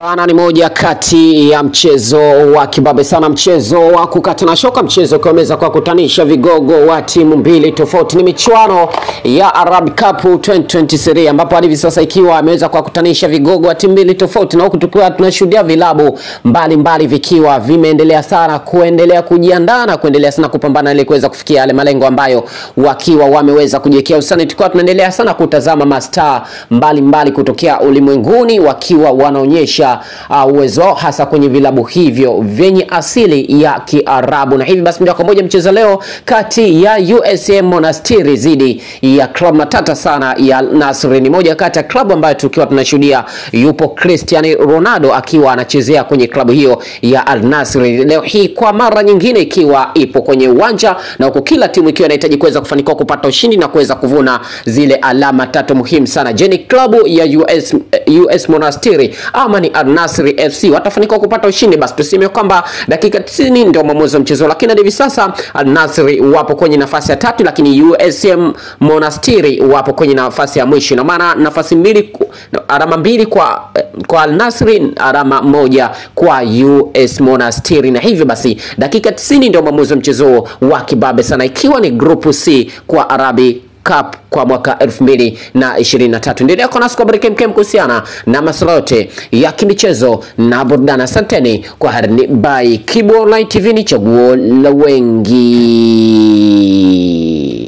Bana ni moja kati ya mchezo wa kibabe sana, mchezo wa kukata na shoka, mchezo ukiweza kuwakutanisha vigogo wa timu mbili tofauti. Ni michuano ya Arab Cup 2023 ambapo hadi hivi sasa ikiwa ameweza kuwakutanisha vigogo wa timu mbili tofauti, na huku tukiwa tunashuhudia vilabu mbalimbali vikiwa vimeendelea sana kuendelea kujiandaa na kuendelea sana kupambana ili kuweza kufikia yale malengo ambayo wakiwa wameweza kujiwekea usani. Tukiwa tunaendelea sana kutazama mastaa mbalimbali kutokea ulimwenguni wakiwa wanaonyesha uh, uwezo hasa kwenye vilabu hivyo vyenye asili ya Kiarabu. Na hivi basi moja kwa moja mchezo leo kati ya USM Monastiri dhidi ya klabu matata sana ya Nasri. Ni moja kati ya klabu ambayo tukiwa tunashuhudia yupo Cristiano Ronaldo akiwa anachezea kwenye klabu hiyo ya Al Nasri leo hii kwa mara nyingine ikiwa ipo kwenye uwanja na huku kila timu ikiwa inahitaji kuweza kufanikiwa kupata ushindi na kuweza kuvuna zile alama tatu muhimu sana. Je, ni klabu ya US, US Monastiri ama ni Al Nassr FC watafanikiwa kupata ushindi? Basi tuseme kwamba dakika 90 ndio mwamuzi wa mchezo, lakini hadi hivi sasa Al Nassr wapo kwenye nafasi ya tatu, lakini USM Monastiri wapo kwenye nafasi ya mwisho, na maana nafasi mbili, alama mbili kwa kwa Al Nassr, alama moja kwa US Monastiri, na hivyo basi dakika 90 ndio mwamuzi wa mchezo wa kibabe sana, ikiwa ni group C kwa Arabi Cup kwa mwaka 2023. Endelea kuwa nasi kwa habari kemkem kuhusiana na masuala yote ya kimichezo na burudani. Asanteni kwa harini by Kibu Online TV, ni chaguo la wengi.